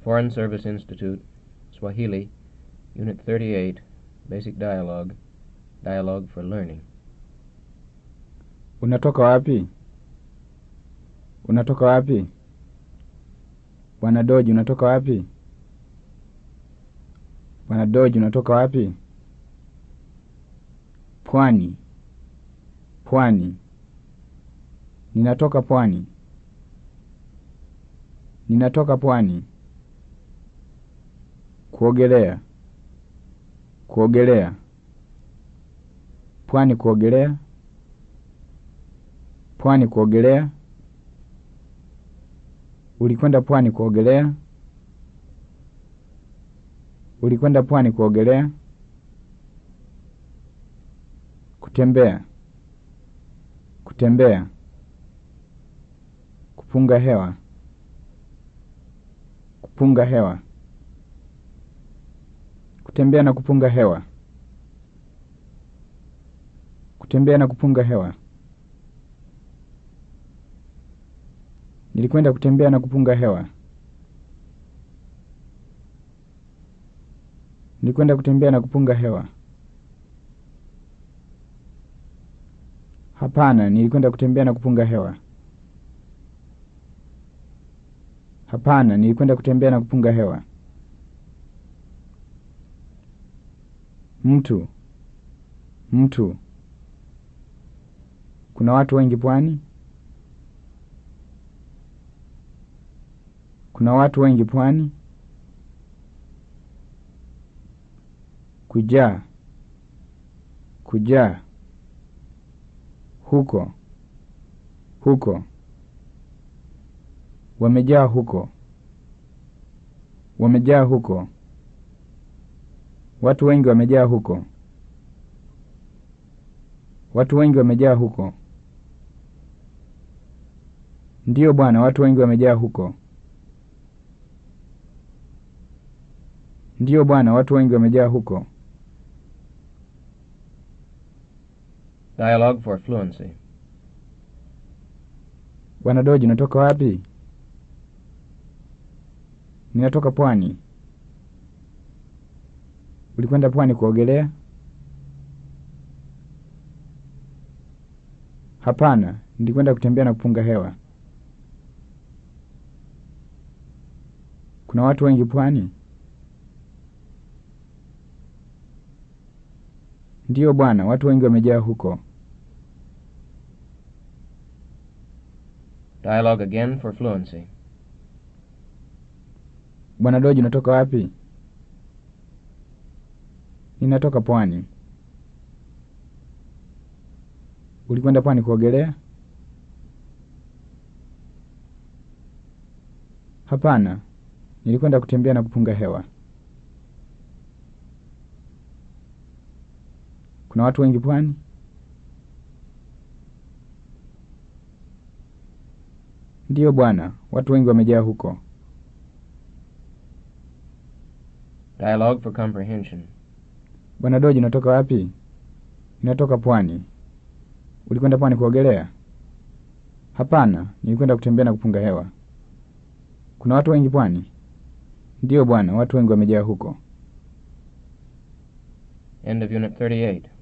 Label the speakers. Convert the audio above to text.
Speaker 1: Foreign Service Institute, Swahili, Unit 38, Basic Dialogue, Dialogue for Learning.
Speaker 2: Unatoka wapi? Unatoka wapi? Bwana Doji, unatoka wapi? Bwana Doji, unatoka wapi? Pwani. Pwani. Ninatoka pwani. Ninatoka pwani. Kuogelea. Kuogelea. Pwani kuogelea. Pwani kuogelea. Ulikwenda pwani kuogelea? Ulikwenda pwani kuogelea? Kutembea. Kutembea. Kupunga hewa. Kupunga hewa. Kutembea na kupunga hewa. Kutembea na kupunga hewa. Nilikwenda kutembea na kupunga hewa. Nilikwenda kutembea na kupunga hewa. Hapana, nilikwenda kutembea na kupunga hewa. Hapana, nilikwenda kutembea na kupunga hewa. Mtu. Mtu. Kuna watu wengi pwani? Kuna watu wengi pwani? Kujaa. Kujaa. Huko. Huko. Wamejaa huko. Wamejaa huko. Watu wengi wamejaa huko. Watu wengi wamejaa huko. Ndiyo bwana, watu wengi wamejaa huko. Ndiyo bwana, watu wengi wamejaa huko.
Speaker 1: Dialogue for Fluency.
Speaker 2: Bwana Doji, unatoka wapi? Ninatoka pwani. Ulikwenda pwani kuogelea? Hapana, nilikwenda kutembea na kupunga hewa. Kuna watu wengi pwani? Ndiyo bwana, watu wengi wamejaa huko.
Speaker 1: Dialogue again for Fluency.
Speaker 2: Bwana Doji, unatoka wapi? Ninatoka pwani. Ulikwenda pwani kuogelea? Hapana, nilikwenda kutembea na kupunga hewa. Kuna watu wengi pwani? Ndiyo bwana, watu wengi wamejaa huko.
Speaker 1: Dialogue for Comprehension.
Speaker 2: Bwana Doji, unatoka wapi? Ninatoka pwani. Ulikwenda pwani kuogelea? Hapana, nilikwenda kutembea na kupunga hewa. Kuna watu wengi pwani? Ndiyo bwana, watu wengi wamejaa huko.
Speaker 1: End of Unit 38.